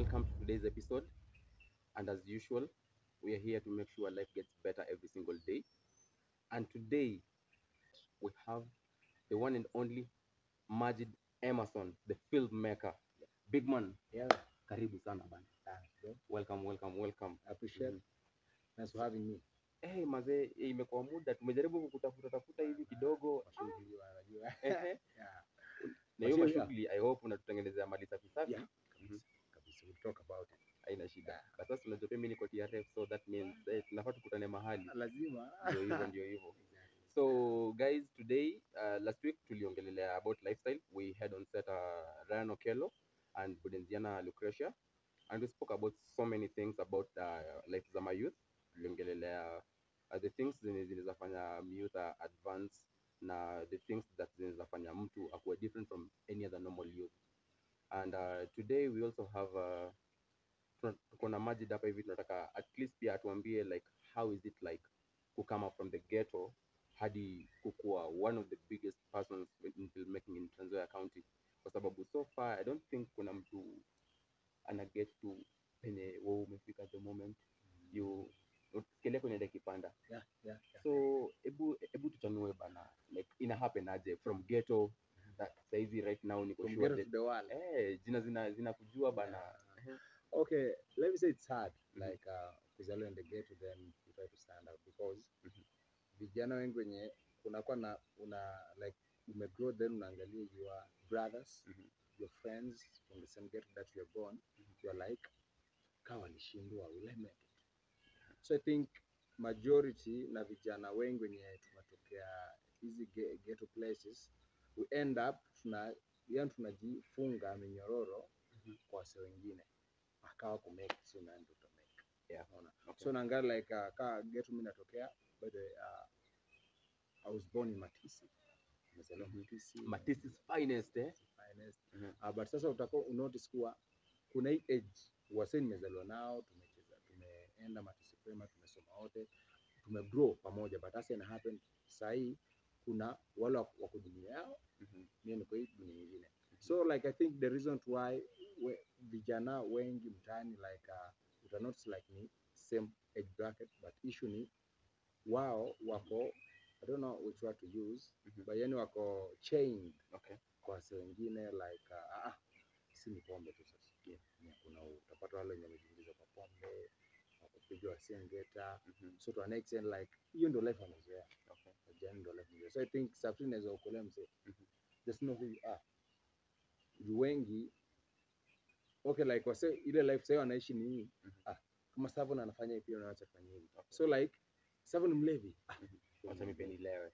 welcome to today's episode. And as usual, we are here to make sure life gets better every single day. And today, we have the one and only Majid Emerson, the filmmaker. Big man, Yeah, karibu sana bana. thanks, bro. Welcome, welcome, welcome. I appreciate Mhm. Thanks for having me. Eh, mazee, eh, imekuwa muda tumejaribu kukutafuta tafuta hivi kidogo. Mashughuli wa- najua. Ehe. Yeah, Na hiyo Mashughuli, mashughuli I hope unatutengenezea mali safi safi. Yeah. kabisa, kabisa. We'll talk about it. Haina shida. But sasa unajua pia mimi niko TRF so that means eh, tunafaa tukutane mahali. Lazima. Ndio hivyo ndio hivyo. So guys, today uh, last week tuliongelelea about lifestyle. We had on set uh, Ryan Okello and Budenziana Lucretia and we spoke about so many things about uh, life za my youth. Tuliongelelea uh, the things zenye zinaweza fanya youth uh, advance na the things that zinaweza fanya mtu akuwe different from any other normal youth. And uh, today we also have uh, tuna- tuko na Majid hapa hivi tunataka at least pia atuambie like how is it like kukama from the ghetto hadi kukuwa one of the biggest persons in filmmaking in Trans Nzoia County, kwa sababu so far I don't think kuna mtu ana get to penye wewe umefika at the moment you ukielekea kwenye ile kipanda. Yeah, yeah, yeah. So hebu hebu tuchanue bana, like ina happen aje from ghetto that saizi right now niko From sure ghetto that to the world. eh jina zina zinakujua bana. Okay, let me say it's hard. Mhm. Like uh, kuzaliwa in the ghetto then you try to stand out because Mhm. vijana wengi wenye kunakuwa na una like umegrow then unaangalia your brothers Mhm. your friends from the same ghetto that you are born you are like kaa walishindwa will I make it so I think majority na vijana wengi wenye tumetokea hizi ge- ghetto places we end up tuna yani tunajifunga minyororo Mhm. kwa wase wengine akawa kumake so nani ndo utamake Yeah. unaona Okay. so naangalia like uh, kaa ghetto mimi natokea by the way, uh, I was born in Matisi nimezaliwa Mhm. Matisi Matis's finest eh. finest Mhm. uh, but sasa utakuwa unotice kuwa kuna hii age wase nimezaliwa nao tumecheza tumeenda Matisi Prema tumesoma wote tumegrow pamoja but sasa ina happen saa hii kuna wale wako wako dunia yao Mhm. mimi niko hii dunia nyingine so like I think the reason why we, vijana wengi mtaani like uh, uta notice like ni same age bracket but issue ni wao wako I don't know which word to use Mhm. but yani wako chained Okay. kwa wase wengine like uh, ah, si ni pombe tu sasa yeah. yeah, kuna utapata wale wenye wamejiingiza kwa pombe wakupiga wasengeta Mhm. so to an extent like hiyo ndio life wanazoea Okay. Vijana ndio life wanazoea so I think safari inaweza kukolea mzee Mhm. just know who you are juu wengi okay like wase ile life sasa wanaishi ni hii Mhm. ah kama Savon anafanya hivi pia unaacha kufanya hivi so like Savon ni mlevi ah Wacha mimi pia nilewe.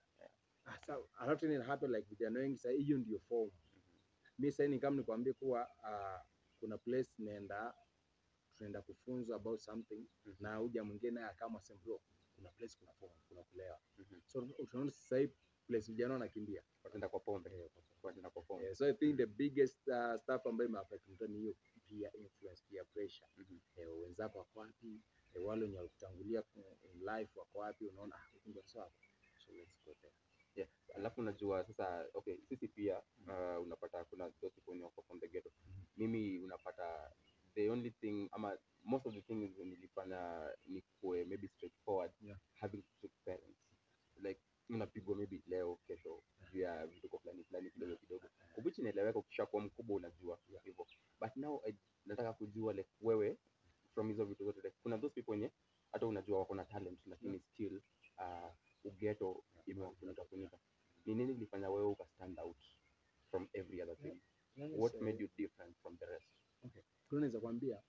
Ah, so alafu tena ina happen like vijana wengi sasa hiyo ndio form mi sasa ni kama nikwambie kuwa uh, kuna place naenda tunaenda kufunzwa about something Mhm. na uja mwingine akama sema bro kuna place kuna form kuna kulewa Mhm. so tunaona sasa hii place vijana wanakimbia Wataenda kwa pombe. Wataenda kwa pombe. yeah, so I think the biggest uh, stuff ambayo imeaffect mtu ni hiyo peer influence peer pressure Mhm. eh, wenzako wako wapi eh, wale wenye walikutangulia ku- in life wako wapi unaona ah huku ndio sawa so let's go there Yeah. Alafu unajua sasa okay, sisi pia uh, unapata kuna those people wenye wako from the ghetto. Mhm. Mimi unapata the only thing ama most of the things nilifanya ni kuwe maybe straightforward Yeah. having strict parents. Like unapigwa maybe leo kesho juu ya vituko fulani fulani kidogo kidogo. Which inaeleweka ukishakuwa mkubwa unajua Yeah. hivyo. But now I, nataka kujua like wewe from hizo vitu zote like, kuna those people wenye hata unajua wako na talent lakini still uh, ugeto imewafunika funika. Ni nini ilifanya wewe uka stand out from every other thing? Let me What say- made you different from the rest? tunaweza kwambia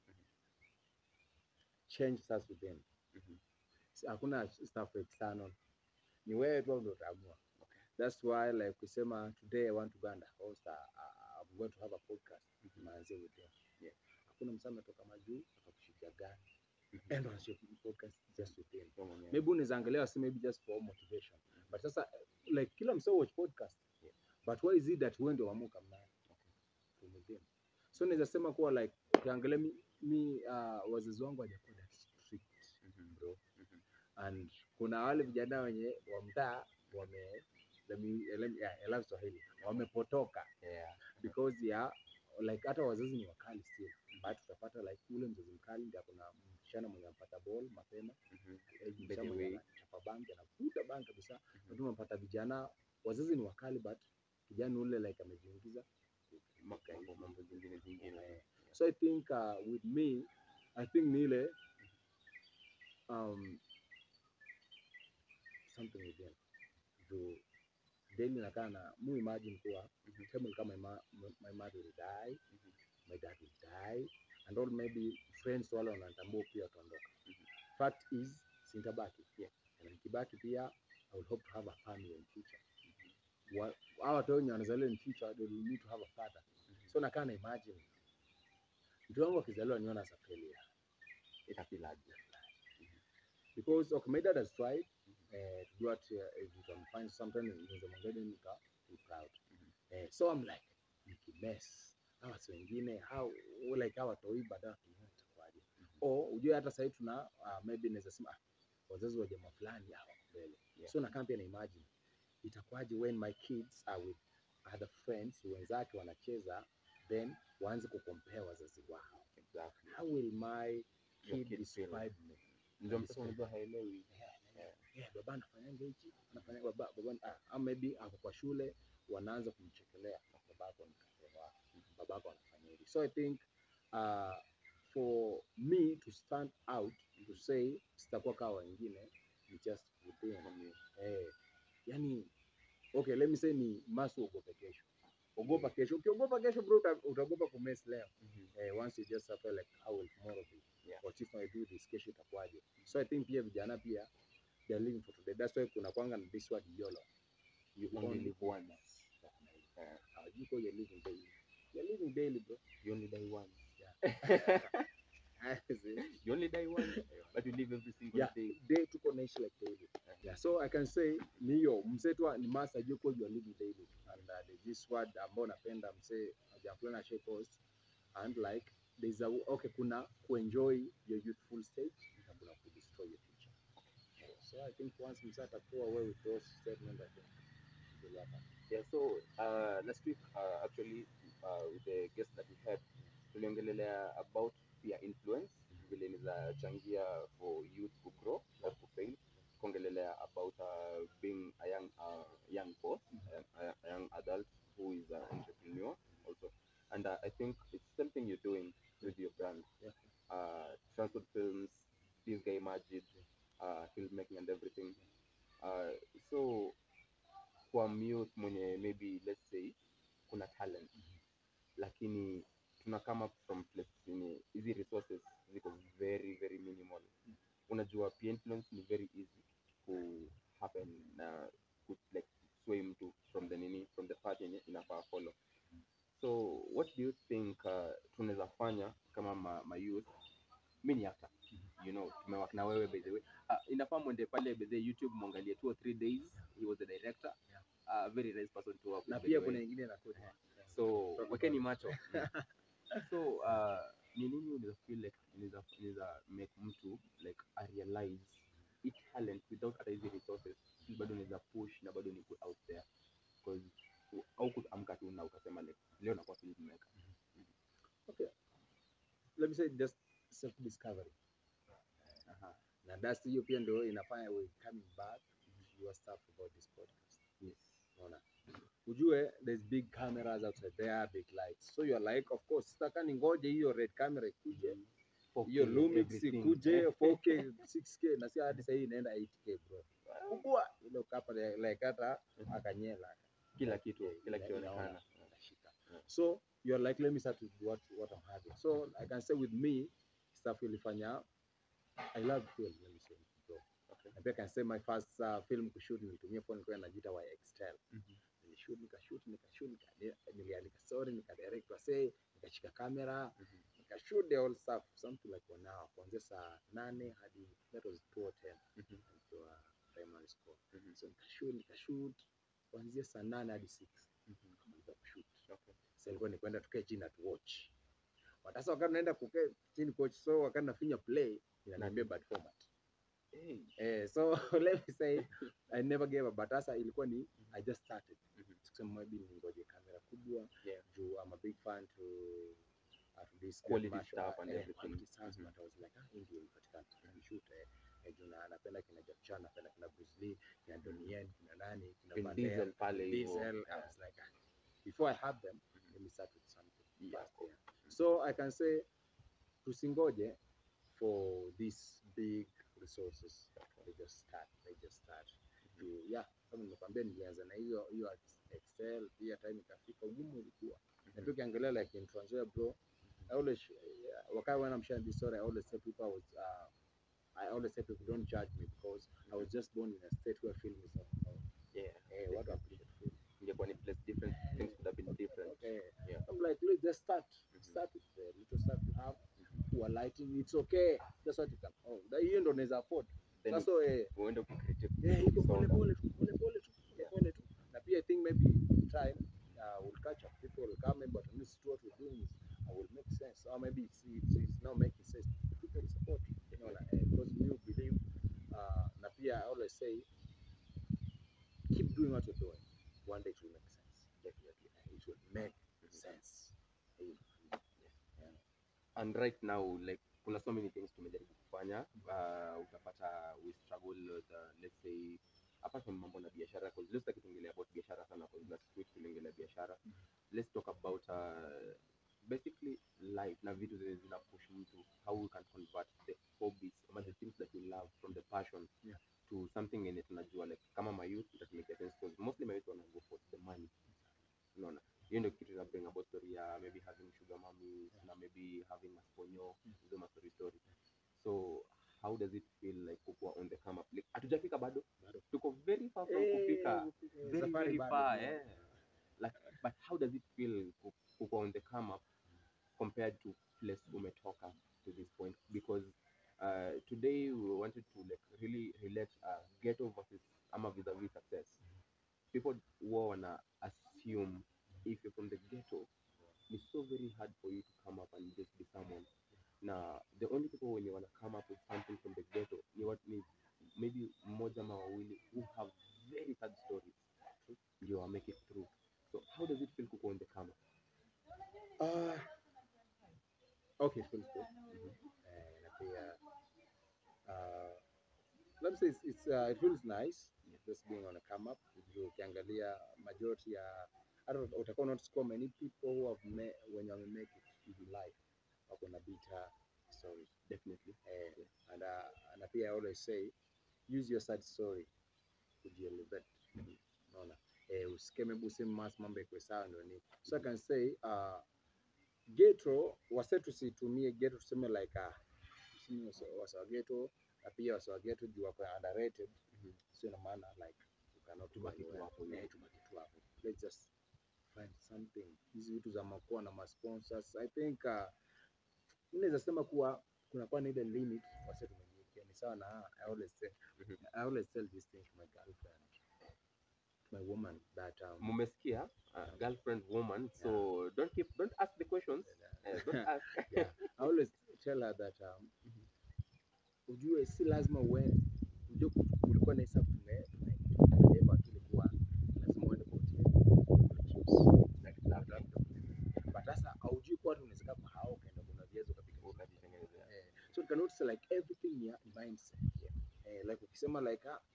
change starts within Mhm. Si- hakuna stuff external ni wewe tu ndio utaamua Okay. that's why like kusema today i want to go and host a, a, i'm going to have a podcast Mhm. naanzia within Yeah. hakuna msama ametoka majuu akakushikia gani Mhm. and on podcast just within Wewe mwenyewe. maybe unaweza angalia wasi maybe just for motivation but sasa like kila msee watch podcast Yeah. but why is it that wewe ndio wamuka mnayo from within so naweza sema kuwa like ukiangalia mi, mi uh, wazazi wangu hawajakuwa that strict Mhm. bro Mhm. and kuna wale vijana wenye wa mtaa wame let me, let me, yeah, I love Swahili wamepotoka Yeah. because ya like hata wazazi ni wakali still but utapata like ule mzazi mkali ndio kuna msichana mwenye ampata ball mapema Mhm. eh, By msichana the mwenye way. anachapa bangi anavuta bangi kabisa Mhm. lakini unapata vijana wazazi ni wakali but kijana ule like amejiingiza Ma- katika mambo hizi mambo zingine zingine Eh, so i think uh, with me i think ni ile um, something within juu daily nakaa na mu imagine kuwa Mhm. table kama my, ma- my mother will die Mhm. my dad will die and all maybe friends wale wanatambua pia wataondoka Mhm. fact is sintabaki Yeah. na nikibaki pia i will hope to have a family in future Wa- hawa watu wenye wanazaliwa in future they will need to have a father so nakaa na imagine mtu wangu akizaliwa niona as a failure itafilaje because okay, my dad has tried uh, to do what uh, if you can find sometimes niweze mwongeni nika be proud Mhm. eh, so I'm like nikimess hawa watu wengine how like hawa watoi baadaye wakiona itakuwaje or ujue hata sahii tuna uh, maybe naweza sema ah, wazazi wa jamaa fulani hawa wako mbele Yeah. so nakaa pia na imagine itakuwaje when my kids are with other friends wenzake wanacheza then waanze kukompea wazazi wao exactly how will my Your kid kid feel. describe me ndio mtoto unajua haelewi yeah, yeah, baba anafanyanga hichi anafanya baba baba ah, ama maybe ako kwa shule wanaanza kumchekelea babako ni kasema wako babako anafanya hivi so i think uh, for me to stand out to say sitakuwa kama wengine ni just within From you. eh yani okay let me say ni masu uogope kesho ogopa kesho ukiogopa kesho bro uta- utaogopa kumess leo Mhm. eh, once you just suffer like how will tomorrow be Yeah. what if I do this kesho itakuwaje so i think pia vijana pia they are living for today that's why kuna kwanga na this word yolo you Only only live once. uh, you go you're living daily you're living daily bro You only die once. See? You only die once, but you live every single yeah day. day tuko naishi like daily yeah so i can say ni hiyo msee tu ni masa ajue kuwa you are living daily and uh, there's this word ambao napenda msee jamfulana share post and like there's a okay kuna kuenjoy your youthful stage na kuna kudestroy your future Yeah, so i think once msee atakuwa away with those statements i think it will happen Yeah, so uh, last week uh, actually uh, with the guest that we had tuliongelelea about peer influence vile inaweza changia for youth to grow or to fail tukaongelelea about uh, being a young uh, young boss a, a young adult who is an entrepreneur also and uh, I think it's something you're doing with your brand Yeah. uh, transport films this guy Majid uh, filmmaking and everything uh, so kwa youth mwenye maybe let's say kuna talent lakini tuna come up from place yenye hizi resources ziko very very minimal unajua peer influence ni very easy ku happen na ku like sway mtu from the nini from the path yenye inafaa follow so what do you think uh, tunaweza fanya kama ma, ma youth mi ni actor you know tumewak na wewe by the way uh, inafaa mwende pale by the way, youtube mwangalie two or three days he was the director Yeah. uh, very nice person to work with na by pia the kuna way. ingine inakuja so Talk wekeni about macho so uh, ni nini unaweza feel like inaweza inaweza make mtu like a realize it talent without hata hizi resources still bado unaweza push na bado ni put out there because au kuamka tu na ukasema like leo nakuwa filmmaker let me say just self discovery Aha. na that's hiyo pia ndio inafanya we coming back to your stuff about this podcast yes unaona ujue there's big cameras outside there big lights so you're like of course sitaka ningoje hiyo red camera ikuje hiyo 4K, Lumix everything. ikuje 4K 6K na si hadi sahii inaenda 8K bro kubwa ile ukapa like hata akanyela kila kitu Yeah, kila ina- kitu inaona, inaonekana inashika. Yeah. so you're like let me start with what what I'm having so I can say with me stuff ilifanya I love film let me say bro Okay. na pia can say my first uh, film kushoot nilitumia phone nilikuwa najiita wa Excel Mhm. nilishoot nikashoot nikashoot nika- niliandika story nikadirect wasee nikashika kamera Mhm. nikashoot the whole stuff something like one hour kuanzia saa nane hadi that was 210 Mhm. nikiwa primary school Mhm. so nikashoot nikashoot kuanzia saa nane hadi 6 Mhm. nikamaliza kushoot Okay. sasa ilikuwa ni kwenda tukae chini na tuwatch But sasa wakati naenda kukaa chini coach so wakati nafinya play inaniambia bad format Hey. eh so let me say I never gave up but sasa ilikuwa ni I just started Mhm. sikusema maybe ningoje kamera kubwa Yeah. juu I'm a big fan to uh, to this Quality commercial, stuff and eh, everything. quality stuff, Mhm. but I was like ah, hii ndio ilipatikana shoot eh, eh, juu na napenda kina Jackie Chan napenda kina Bruce Lee kina Donnie Yen kina nani kina Vin Van Diesel Damme, pale Vin hivyo. Diesel I Yeah. was like ah, before I have them let me start with something Yeah. first, yeah. so I can say tusingoje for these big resources they just start they just start juu yeah kama nimekwambia nilianza na hiyo hiyo excel pia time ikafika ugumu ulikuwa na pia ukiangalia like in Trans Nzoia bro I always yeah, wakati when I'm sharing this story I always tell people I was uh, I always say people don't judge me because I was just born in a state where film is not known. Yeah. Eh, watu appreciate film. Ingekuwa ni place different, things would have been different. Okay. Yeah. I'm like, let's just start. Mhm. Start with the little stuff you have. Poor lighting, it's okay. That's what you can. Oh, that hiyo ndo unaweza afford. Then Sasa eh, uende ukicreate eh, iko pole songa. pole tu, pole pole tu, pole Yeah. pole tu. Na pia I think maybe with time uh, we'll catch up. People will come in, but at least what we're doing is uh, will make sense. Or maybe it's, it's, it's now making sense. People will support. You know, like, eh, because we believe uh, na pia I always say keep doing what you're doing. One day it will make sense. Definitely. It will make sense. Eh, yeah. and right now like kuna so many things tumejaribu kufanya uh, utapata we struggle with uh, let's say apart from mambo na biashara cause leo sitaki tuongelea about biashara sana cause last week tuliongelea biashara let's talk about uh, basically life na vitu zenye zina push mtu how we can convert the hobbies ama the things that we love from the passion Yeah. to something yenye tunajua like kama my youth itatumika sense cause mostly my youth wana go for the money unaona hiyo ndio kitu ina bring about story ya maybe having sugar mummies na maybe having masponyo hizo ma story story so how does it feel like kukuwa on the come up like hatujafika bado Bado. tuko very far from Eh, kufika eh, very safari very bado, far yeah. eh like but how does it feel ku- kukuwa on the come up compared to place umetoka to this point because uh, today we wanted to like really relate uh, ghetto versus ama vis-a-vis success people huwa wana assume if you're from the ghetto it's so very hard for you to come up and just be someone na the only people wenye wana come up with something from the ghetto ni, what, ni maybe mmoja ama wawili who have very sad stories ndio wa make it through so how does it feel kuko on the come up Uh, okay, it feels good. Eh, na pia uh, let me say it's, it's uh, it feels nice just being on a come up. Juu Ukiangalia majority ya hata uta- utakuwa not kwa many people who have met when you make it in life wako na bitter stories. definitely Eh, and uh, na pia I always say use your sad story kujielevate. Unaona? Eh, usike maybe useme mas mambo ikuwe sawa ndio ni. So I can say uh, ghetto wase tusitumie ghetto tuseme like ah tuseme wase wase wa ghetto na pia wase wa ghetto juu wako underrated Mhm. sio na maana like you cannot do Tubaki tu anywhere. hapo, Eh, yeah. tubaki tu hapo let's just find something hizi vitu za makuwa na masponsors i think uh, naweza sema kuwa kunakuwa na ile limit wase tumejiwekea ni sawa na i always say Mhm. i always tell this thing to my girlfriend to my woman that um, mumesikia uh, girlfriend woman so don't keep don't ask the questions uh, don't ask yeah, I always tell her that um, ujue si lazima uende. Ujue ku- kulikuwa na hesabu tume tume- tumebeba tu ilikuwa lazima uende kwa hoteli but sasa haujui kuwa hata unaweza kaa kwa hao ukaenda kuna viazi ukapika ukajitengenezea eh, so you can notice like everything ni ya mindset eh, like ukisema like ah,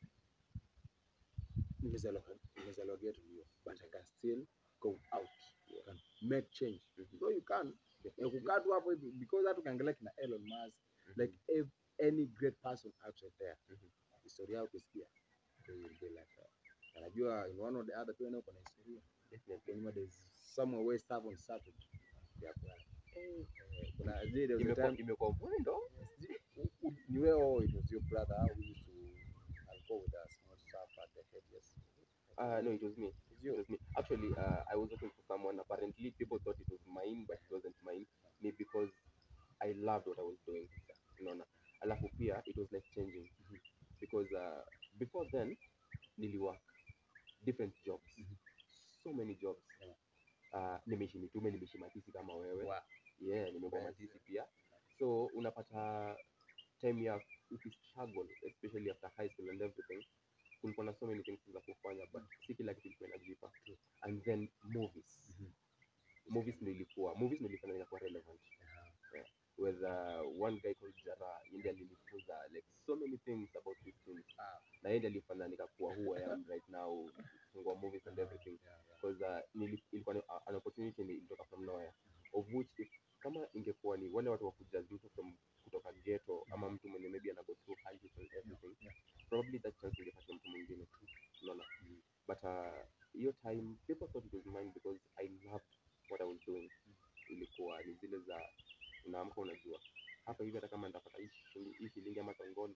nimezaliwa nimezaliwa ghetto ndio but I can still go out you can make change Mhm. so you can eh, kukaa tu hapo hivi because hata ukiangalia kina Elon Musk like if any great person outside there Mhm. historia yao ukisikia they will be like uh, anajua in one or the other pia nao kuna historia Definitely. kwa nyuma there's somewhere where someone started yeah, kuna eh, kuna je there was a Imekuwa- time imekuwa mwendo Sijui, u- u- ni wewe or it was your brother who used to alcohol with us not stuff at the head yes uh, no it was me It's It you was me. Actually, uh, I was looking for someone. Apparently, people thought it was mine, but it wasn't mine. Me because I loved what I was doing. Unaona. Alafu pia it was like changing because uh, before then niliwork different jobs. Mhm. So many jobs. Yeah. Uh, nimeishi mitume, nimeishi matisi kama wewe. Wow. Yeah, nimekuwa Yes, matisi pia. So unapata time ya ukistruggle especially after high school and everything kulikuwa na so many things za kufanya but si kila kitu ilikuwa inajipa and then movies Mhm. movies ndio ilikuwa movies ndio ilifanya inakuwa relevant with uh, one guy called Jara yeye alinifunza like so many things about these things Ah. na yeye ndiye alifanya nikakuwa who I am right now kufungua movies and everything Yeah, yeah. because uh, nili- ilikuwa ni uh, an opportunity ni ilitoka from nowhere of which if, kama ingekuwa ni wale watu wakuja mtu from kutoka ghetto ama mtu mwenye maybe ana go through hardship and everything Yeah. probably that chance ingepata mtu mwingine tu unaona but uh, hiyo time people thought it was mine because I loved what I was doing ilikuwa ni zile za unaamka unajua hapa hivi hata kama nitapata hii shilingi- hii shilingi ama tongondo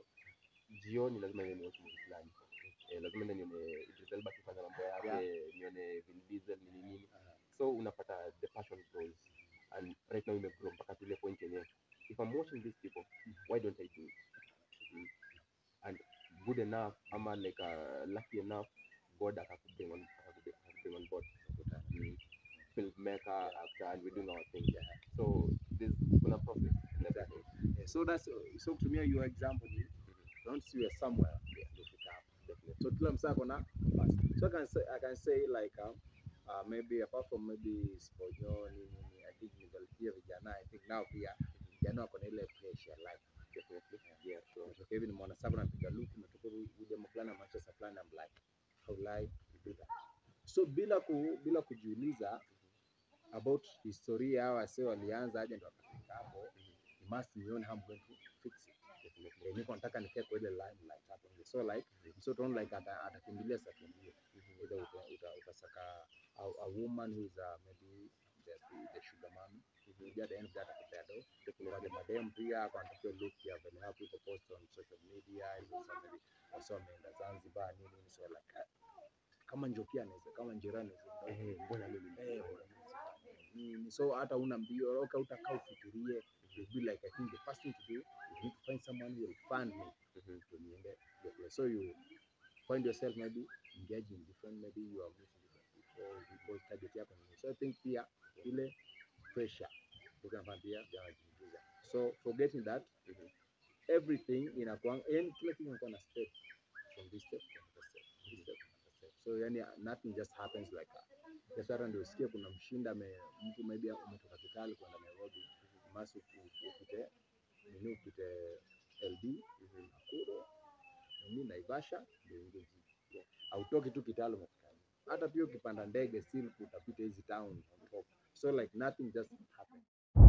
jioni lazima niende niwatch movie fulani eh, lazima niende nione Idris Elba akifanya mambo yake nione Vin Diesel nini nini so unapata the passion grows and right now imegrow mpaka to ile point yenye if I'm watching these people why don't I do it mm. and good enough ama like uh, lucky enough God akakubring on akakubring akakubring on board mm. filmmaker actor and we're doing our thing so there's kuna process in everything Yeah, so that's so kutumia your example ni once you are somewhere ndio fika hapo definitely so kila msaa kona compass so I can say, I can say like um, uh, maybe apart from maybe sponyo nini nini I think nivalipia vijana I think now pia vijana wako na ile pressure like definitely yeah sure Umetoka hivi nimeona sasa napiga look umetoka huyu huyu jamaa fulani na Manchester fulani I'm like how like do that so bila ku, bila kujiuliza about historia hawa wase walianza aje ndo wakafika hapo you must nione how I'm going to fix it definitely Eh, niko nataka nikae kwa ile limelight hapo nje so like so don't like ata- atakimbilia sakimbia either uta, uta, utasaka a, a woman who is uh, maybe the, the sugar mommy maybe at the end of that atakupea do wale madem pia kwa anatakiwa look ya vile how people post on social media hizo za maybe wasa wameenda Zanzibar nini nini so like ah, kama Njoki anaweza kama Njera anaweza eh mbona mimi Eh, bwana, nini so hata una mbio okay, utakaa ufikirie you'll be like I think the first thing to do you need to find someone who will fund me Mhm. to niende the place so you find yourself maybe engage in different maybe you are meeting different people people target yako ni nini. so I think pia ile pressure ndio kama pia janajiingiza so forgetting that Mhm. everything inakuwa yani kila kitu inakuwa na step from this step to another step from this step to another step so yani nothing just happens like that Yes, hata ndio usikie kuna mshinda ame, mtu maybe umetoka Kitale kwenda Nairobi, masi upite nini, upite LD Nakuru nini Naivasha ndio ingie jiji. Hautoki tu Kitale umefika. Hata pia ukipanda ndege still utapita hizi town on top. So like nothing just happens.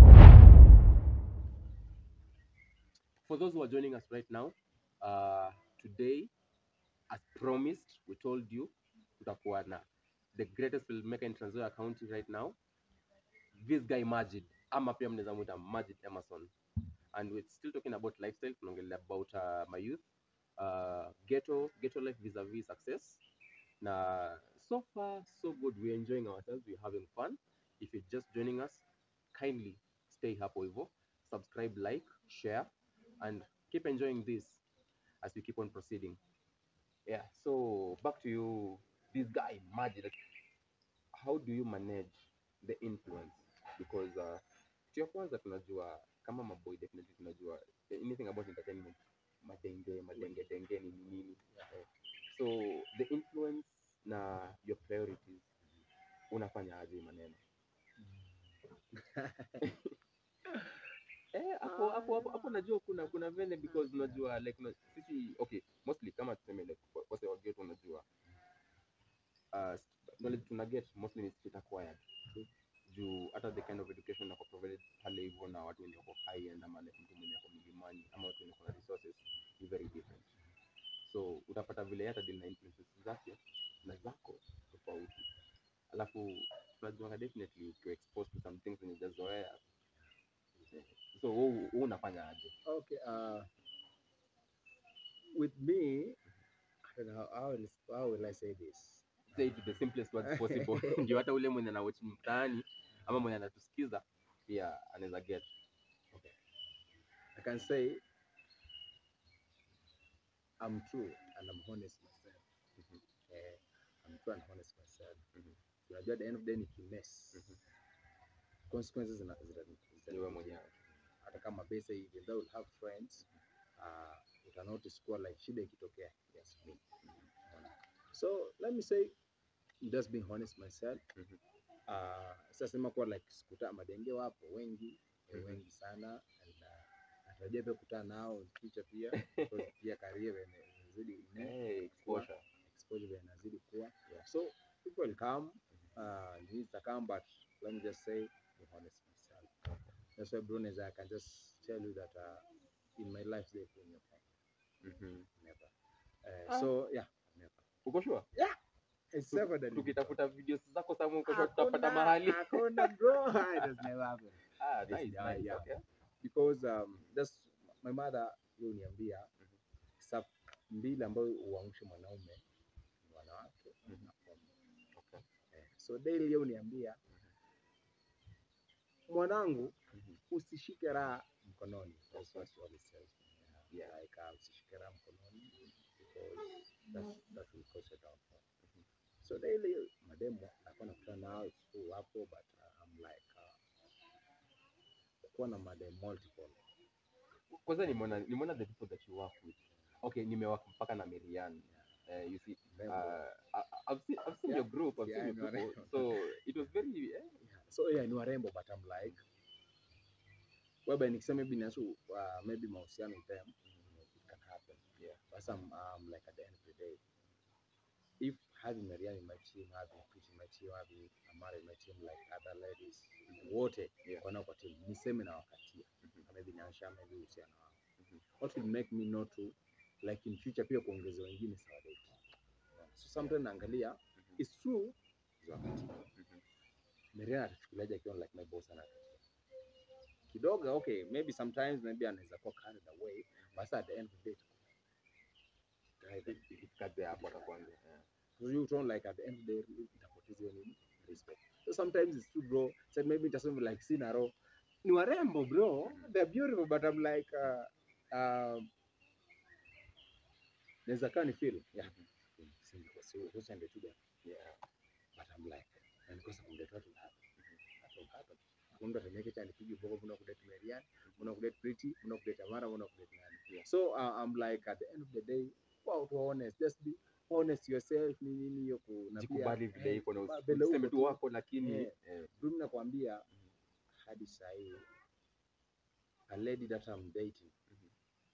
for those who are joining us right now uh, today as promised we told you tutakuwa na the greatest filmmaker in Trans Nzoia County right now this guy Majid ama pia mnaweza mwita Majid Emerson and we're still talking about lifestyle tunaongelea about uh, my youth uh, ghetto ghetto life vis-a-vis success na so far so good we're enjoying ourselves we're having fun if you're just joining us kindly stay hapo hivyo subscribe like share and keep enjoying this as we keep on proceeding yeah so back to you this guy Majid how do you manage the influence because uh, kitu ya kwanza tunajua kama maboy definitely tunajua anything about entertainment madenge madenge denge ni nini eh, so the influence na your priorities unafanya aje hii maneno eh hapo hapo hapo hapo najua kuna kuna vile because unajua like una, sisi okay mostly kama tuseme like kwa- wase wa ghetto unajua uh, knowledge tuna get mostly ni street acquired juu hata the kind of education nako provided pale hivyo na watu wenye wako high end ama like mtu mwenye ako milimani ama watu wenye wako na resources ni very different so utapata vile hata deal na influences zake na zako tofauti alafu tunajuanga definitely ukiwa exposed to some things zenye hujazoea eh, so wewe wewe unafanya aje Okay, uh, with me, I don't know how will, how will I say this? say it to the simplest words possible ndio hata ule mwenye anawatch mtaani ama mwenye anatusikiza pia anaweza get I can say I'm true and I'm honest myself. Mhm. Eh, I'm true and honest myself. Mhm. Unajua at the end of the day nikimess Mhm. consequences zina zita- zita- ni wewe mwenyewe hata kama base even though we'll have friends uh, uta notice kuwa like shida ikitokea yes me so let me say just being honest myself Mhm. uh, sasema kuwa like sikuta madenge wapo wengi eh, Mhm. wengi sana and uh, natarajia pia kukutana nao in future pia because pia career ime- imezidi ine- Hey, exposure. exposure vile inazidi kuwa Yeah. so people will come uh, needs to come but let me just say be honest myself that's why Brunes I can just tell you that uh, in my life they put me upon Mhm. never uh, Ah. so yeah never Uko sure? it's Tu- never done Tukitafuta videos zako samu uko sure tutapata mahali. hakuna bro it has never happened Ah, Yes, nice, yeah, nice. yeah. Okay. because um, that's my mother yeye uniambia sa mbili ambayo uamshe mwanaume ni wanawake Mhm. na pombe. Okay. Eh, so daily yeye uniambia mwanangu Mhm. usishike raha mkononi That's what she always tells me. Yeah. Like, uh, usishike raha mkononi because that's, that will cause a downfall. So daily mademo nakuwa nakutana nao it's true wapo but uh, I'm like uh, kuwa na madem multiple Kwanza nimeona nimeona the people that you work with. Okay, nimewak mpaka na Marianne. Uh, you see, Rembo. uh, I- I've seen I've seen Yeah. your group, I've Yeah, seen your I know, people. So it was very eh, Yeah. So yeah, ni warembo but I'm like whereby nikisema maybe nasu uh, maybe mahusiano with them it can happen. Yeah. But I'm um, like at the end of the day, if having Marianne in my team, having Pete in my team, having Amara in my team, like other ladies wote Yeah. wana kwa team, niseme na wakatia Mhm. maybe niansha maybe uhusiano wao. Mhm. What will make me not to like in future pia kuongeza wengine sawa date. So sometimes naangalia Mhm. it's true za wakati Mhm. Mariana atachukuliaje akiwa like my boss anakatia kidogo okay maybe sometimes maybe anaweza kuwa carried away but at the end of the day If- ikifika there hapo atakuanza. Yeah. so you don't like at the end of the day itapoteza hiyo nini respect so sometimes it's true bro so maybe nitasema like sina roho ni warembo bro they're beautiful but I'm like uh, um, naweza kaa ni feel yeah singekuwa si sasa ndio tu Yeah. but I'm like na nikosa kumdate watu na happen that will happen Mungu atameke cha nipige boko kuna kudate Marianne kuna kudate Pretty kuna kudate Amara kuna kudate nani Yeah. so uh, I'm like at the end of the day wow to honest just be honest yourself ni nini hiyo ku na pia Jikubali vile eh, iko na ba- usi- vile usiseme uko tu tu. wako lakini Eh. eh, Mimi nakwambia hadi saa hii a lady that I'm dating Mhm.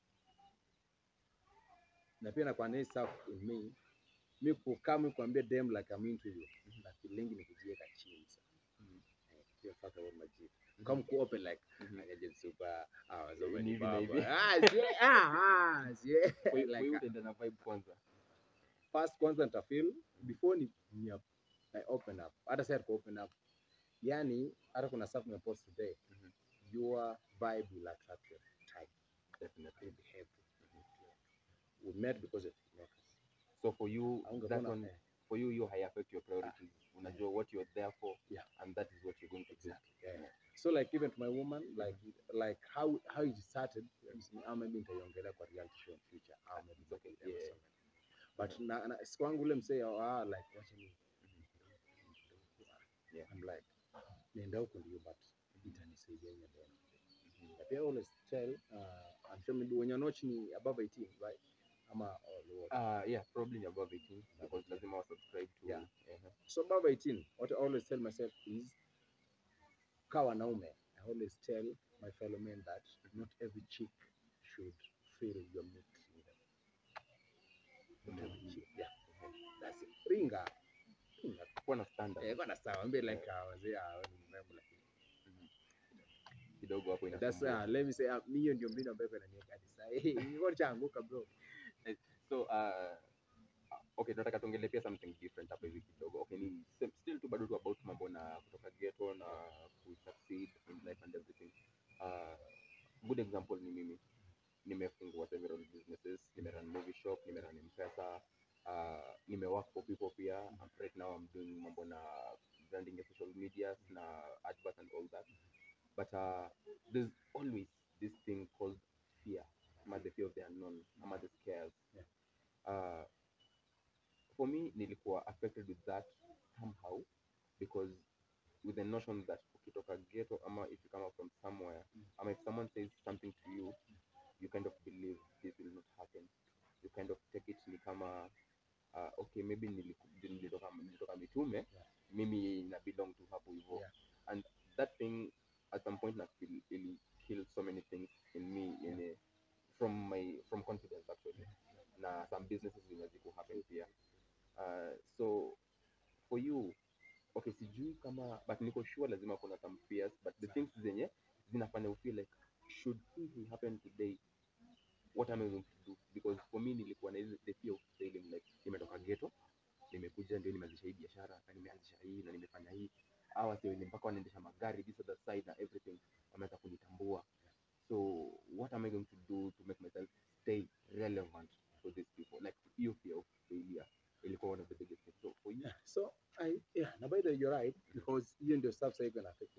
na pia nakwambia hii stuff in me mi kukaa mi kuambia dem like I'm into you na feeling ni kujiweka chini sana Mhm. eh sio fuck about my G come ku open like Mhm. angaje super ah wazo Ni ni hivi na baba hivi. ah sie ah ah sie Kwa hiyo- kwa like hiyo uh, utaenda na vibe kwanza. first kwanza nita feel before ni, ni I open up hata sasa tuko open up yani hata kuna stuff nimepost today Mhm. your vibe will attract your type Definitely. will behave we met because of knockers So for you that Haungepona, one eh, for you you high affect your priorities. Unajua what you're there for Yeah. and that is what you're going to do. exactly yeah, yeah. so like even to my woman like like how how it started ah, maybe nitaiongelea kwa reality show in future ah, maybe It's okay, nitaongelea yeah. but na, na si kwangu ule msee ah like wacha ni Yeah. I'm like nenda huko ndio but itanisaidia in the end of the day. na pia always tell uh, I'm sure maybe when you're not ni above 18 right ama or lower Uh, yeah, probably above 18 because 18. lazima wa subscribe to Yeah. uh-huh. so above 18 what I always tell myself is ka wanaume I always tell my fellow men that not every chick should feel your mix with them not every chick yeah that's it ringa ringa kuwa na standard eh bana sawa mbe like uh, wazee ah, wewe ni mrembo lakini kidogo hapo that's inasumbua. uh, let me say uh, mi hiyo ndio mbinu ambayo inaniweka hadi sasa hiyo chaanguka bro so uh, okay tunataka tuongelee pia something different hapa hivi kidogo okay ni sim- still tu bado tu about mambo na kutoka ghetto na ku succeed in life and everything uh, good example ni mimi nimefungua several businesses nimerun movie shop nimerun mpesa uh, nimework for people pia right now i'm doing mambo na branding ya social media na advert and all that but uh, there's always this thing called fear ama the fear of the unknown ama the scares Yeah. uh, for me nilikuwa affected with that somehow because with the notion that ukitoka ghetto ama if you come up from somewhere Mm. ama if someone says something to you you kind of believe this will not happen you kind of take it ni kama uh, okay maybe ni niko sure lazima kuna some fears but the things zenye zinafanya you feel like should something happen today what am I going to do because for me nilikuwa na hizi- the fear of failing like nimetoka ghetto nimekuja ndio nimeanzisha hii biashara na nimeanzisha hii na nimefanya hii hawa wase wenye mpaka wanaendesha magari this other side na everything wameanza kunitambua so what am I going to do to make myself stay relevant for these people like hiyo fear of failure ilikuwa one of the biggest things so for you Yeah. So I yeah, na by the way, you're right because hiyo ndio stuff sasa iko na affect